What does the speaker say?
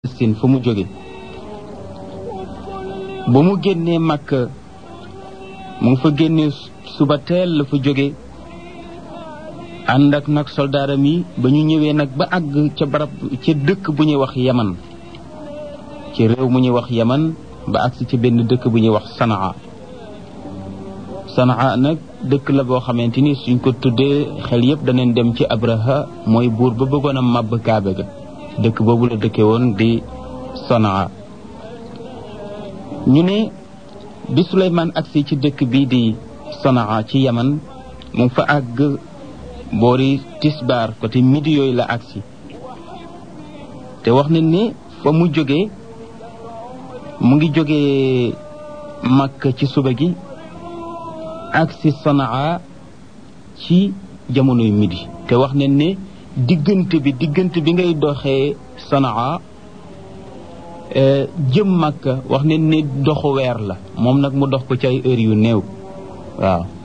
Palestine fa mu jóge ba mu génnee Makka mu ngi fa génnee suba teel la fa jóge ànd ak nag soldaaram yi ba ñu ñëwee nag ba àgg ca barab ca dëkk bu ñuy wax yaman ci réew mu ñuy wax yaman ba àgsi ca benn dëkk bu ñuy wax sanaa sanaa nag dëkk la boo xamante ni suñ ko tuddee xel yépp daneen dem ci abraha mooy buur ba bëggoon a màbb kaabe ga dëkk boobu la dëkke woon di sanaa ñu ne bi Suleymaan agsi ci dëkk bii di sanaa ci yaman mu fa àgg boori tisbaar côté midi yooyu la agsi te wax nañ ne fa mu jógee mu ngi jógee Makka ci suba gi agsi Sanaa ci jamonoy midi te wax nañ ne diggante bi diggante bi ngay doxee Sanaa jëm Makka wax nañ ne doxu weer la moom nag mu dox ko ci ay heures yu néew waaw